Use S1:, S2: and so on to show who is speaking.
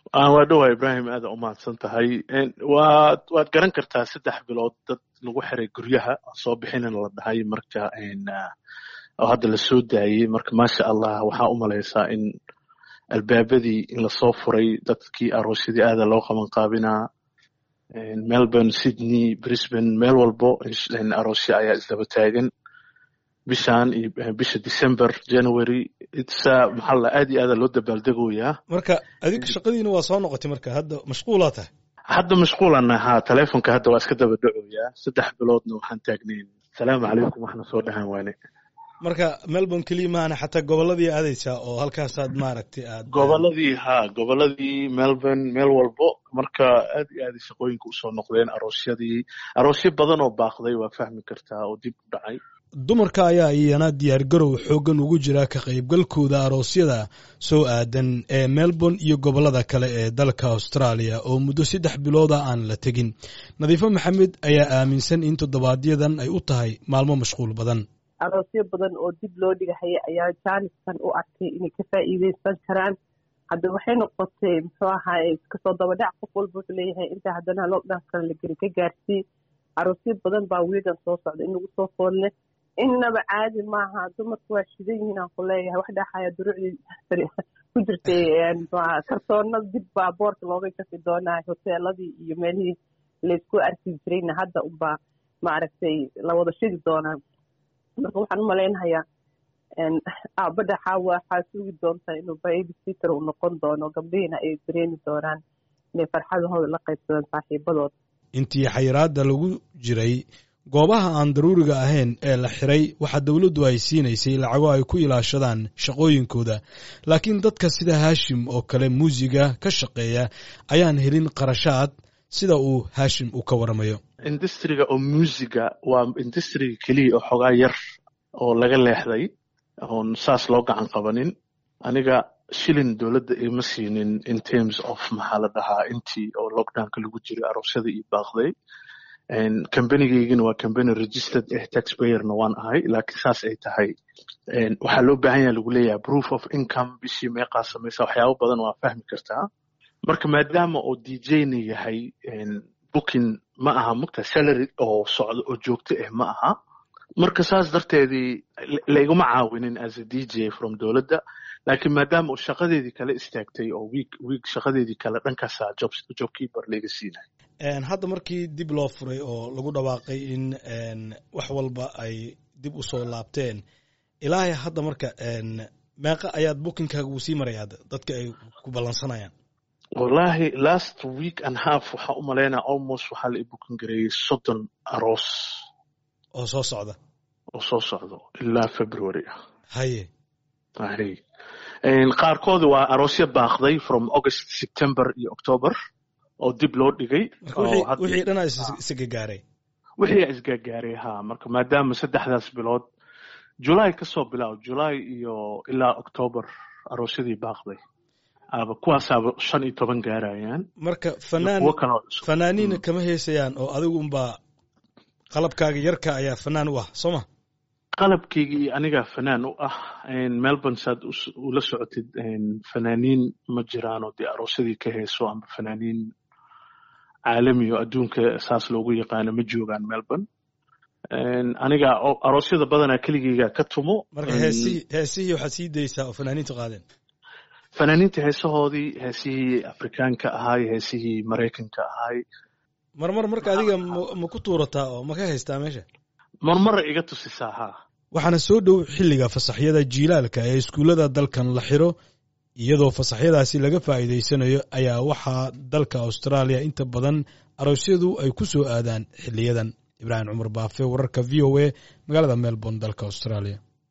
S1: waa dhowaa ibrahim aada umahadsan tahay waad waad garan kartaa saddex bilood dad lagu xiray guryaha soo bixinin la dhahay marka oo hadda lasoo daayey marka maasha allah waxaa u malaysaa in albaabadii in lasoo furay dadkii aroosyadii aada loo qaban qaabinaa melbourne sydney brisbane meel walbo aroosyo ayaa isdaba taagan bishan iyo bisha december january itsa maxaa la aad iyo aada loo dabaaldegoyaa
S2: marka adig shaqadiina waa soo noqotay marka hadda mashquulaa tahay
S1: hadda mashquulan ahaa telefonka hadda waa iska daba dhacoyaa saddex biloodna waxaan taagnayn asalaamu calaykum waxna soo dhahaan waane
S2: marka melbourne keliya maana xataa gobolladii aadaysaa oo halkaasaad maaragtay aad
S1: gobolladii ha gobolladii melbourne meel walbo marka aad iyo aaday shaqooyinka usoo noqdeen aroosyadii aroosyo badan oo baaqday waa fahmi kartaa oo dib u dhacay
S2: dumarka ayaa iyana diyaargarow xooggan ugu jira ka qaybgalkooda aroosyada soo aadan ee melbourne iyo gobollada kale ee dalka australia oo muddo saddex bilooda aan la tegin nadiifo maxamed ayaa aaminsan in toddobaadyaddan ay u tahay maalmo mashquul badan
S3: aroosyo badan oo dib loo dhigahaya ayaa jaaniskan u arkay inay ka faa'iideysan karaan hadda waxay noqotay muxuu ahaay iskasoo dabadhac qof walba wuxuu leeyahay inta haddana lockdown kale la geli ka gaarsii aroosyo badan baa wiigan soo socda in lagu soo foolne innaba caadi maaha dumarku waa shidan yihiin aan ku leeyahay wax dhaxaya duruucdii ku jirtay kartoonada dib baa boorka looga jafi doonaa hoteeladii iyo meelihii laysku arki jirayna hadda unbaa maaragtay la wada shidi doonaa marka waxaan u malaynahayaa aabadha xaawa waxaa sugi doontaa inuu baby sitter uu noqon doono gabdhihiina ay dareemi doonaan inay farxadahooda la qaybsadaan saaxiibadooda
S2: intii xayiraadda lagu jiray goobaha aan daruuriga ahayn ee la xiray waxaa dowladdu ay siinaysay lacago ay ku ilaashadaan shaqooyinkooda laakiin dadka sida haashim oo kale muusiga ka shaqeeya ayaan helin qarashaad sida uu haashim uu ka waramayo
S1: industriga oo muusiga waa industriga keliya oo xogaa yar oo laga leexday oon saas loo gacan qabanin aniga shilin dowladda ima siinin in terms of maxaa la dhahaa intii oo lockdownka lagu jiray aroosyada iyo baaqday combanigeygiina waa combany registered eh taxpayerna waan ahay laakiin saas ay tahay waxaa loo baahan yaha lagu leeyahay proof of income bishii meeqaa samaysa waxyaabo badan waa fahmi kartaa marka maadaama oo d jna yahay booking ma aha mugta salary oo socdo oo joogto ah ma aha marka saas darteedii layguma caawinin as a d j from dowladda laakiin maadaama uu shaqadeedii kale istaagtay oo wiig wiig shaqadeedii kale dhankaasa job jobkeeper layga siinay
S2: hadda markii dib loo furay oo lagu dhawaaqay in wax walba ay dib u soo laabteen ilaahay hadda marka meeqa ayaad bookingkaaga uu sii maraya hadda dadka ay ku ballansanayaan
S1: wallahi last week and half waxaa u malaynaa almost waxaa la i booking gareeyey soddon aroos
S2: oo soo socda
S1: oo soo socdo ilaa february ah
S2: haye
S1: hay qaarkoodi waa aroosyo baaqday from august september iyo october oo dib loo dhigay
S2: wixii dhanaa isgagaaray
S1: wixii isgagaaray ha marka maadaama saddexdaas bilood july kasoo bilaab july iyo ilaa october aroosyadii baaqday aba kuwaasaaba shan iyo toban gaarayaan
S2: marka fanaan fanaaniina kama heesayaan oo adigu unbaa qalabkaaga yarka ayaa fanaan u ah soo ma
S1: qalabkayga iyo anigaa fanaan u ah melbourne saad ula socotid fanaaniin ma jiraanoo dee aroosyadii ka heeso amba fanaaniin caalami oo adduunka saas loogu yaqaano ma joogaan melbourne aniga aroosyada badanaa keligeyga ka tumo
S2: marka heesihii heesihii waxaad sii daysaa oo fanaaniintu qaadeen
S1: fanaaniinta heesahoodii heesihii afrikaanka ahaay heesihii maraykanka ahaay
S2: marmar marka adiga ma ku tuurataa oo ma ka haystaa meesha
S1: marmara iga tusisaa haa
S2: waxaana soo dhow xilliga fasaxyada jiilaalka ee iskuullada dalkan la xiro iyadoo fasaxyadaasi laga faa'iidaysanayo ayaa waxaa dalka austraaliya inta badan aroosyadu ay ku soo aadaan xiliyadan ibraahim cumar baafe wararka v o a magaalada melbourne dalka australia